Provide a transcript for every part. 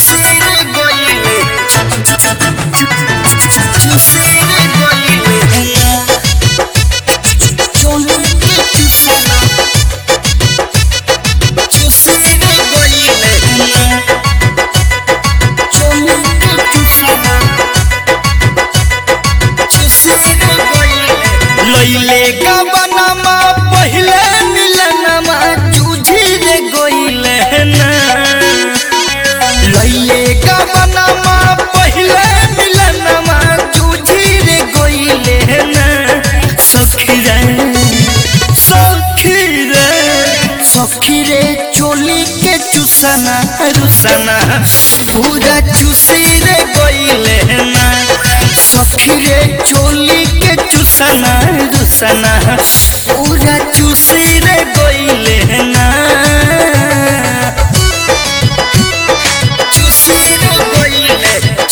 लइले गबनमा पहिले मिलनमा जूझी रे गइले ना लइले गबनमा पहिले मिलनमा जूझी रे गइले ना सखी रे सखी रे सखी रे चोली के चुसना रुसना पूरा चुसी रे गइले ना सखी रे चोली के चुसना रुसना पूरा चुसी रे गइले ना चुसी रे गइले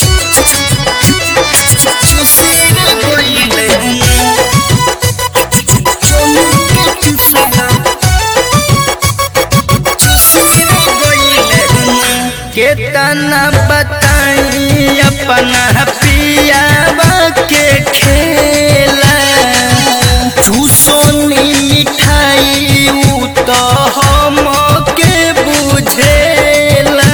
चुसी रे गइले चोली के चुसना चुसी रे गइले केतना बताई अपना पियावा के खेला चूसोनी मिठाई उ तो हम के बुझेला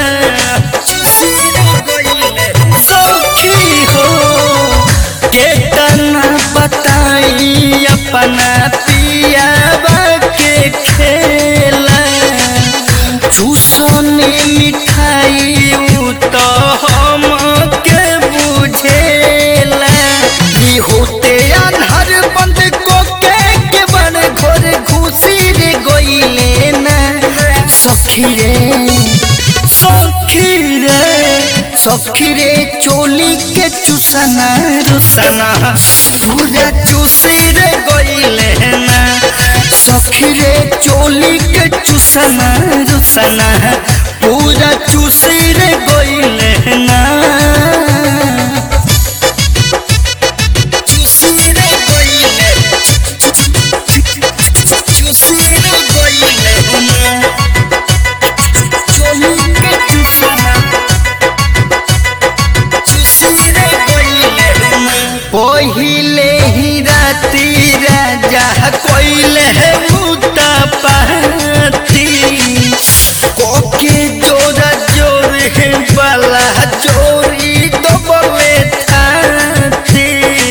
सखी हो केतना बताई अपना पियावा के खेला चूसोनी मिठाई उ तो हम के बुझेला ई होते अनहर बंद को के के बड़ घोर घुसी रे गइले ना सखी रे सखी रे सखी रे चोली के चुसना रुसना पूरा चुसी रे गइले ना सखी रे चोली के चुसना रुसना पूरा चुसी रे गइले ना चुसी रे गइले चुसी रे गइले ना चोली के चुसना चुसी रे गइले ना पहिले ही राती राजा कोइले मुता पाती कोके जोरा जोर वाला चोरी तो बोले थाती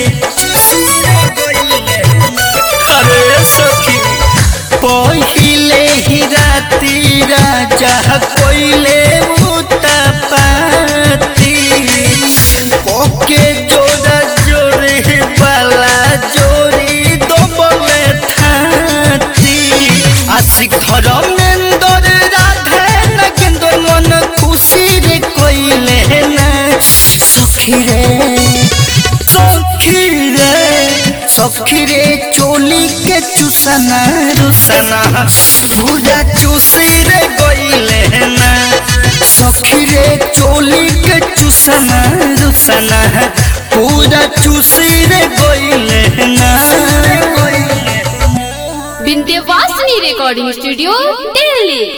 अरे सखी पहिले ही राती राजा कोइले मुता पाती कोके जोरा जोरे वाला जोरी दो बोले थाती आशिक धर्मेंद्र राधे नगेंद्र मन खुशी रे कोइले ना सखी रे सखी रे सखी रे चोली के चुसना रुसना पूरा चुसी रे गइले ना सखी रे चोली के चुसना रुसना पूरा चुसी रे गइले ना विंध्यवासिनी रिकॉर्डिंग स्टूडियो दिल्ली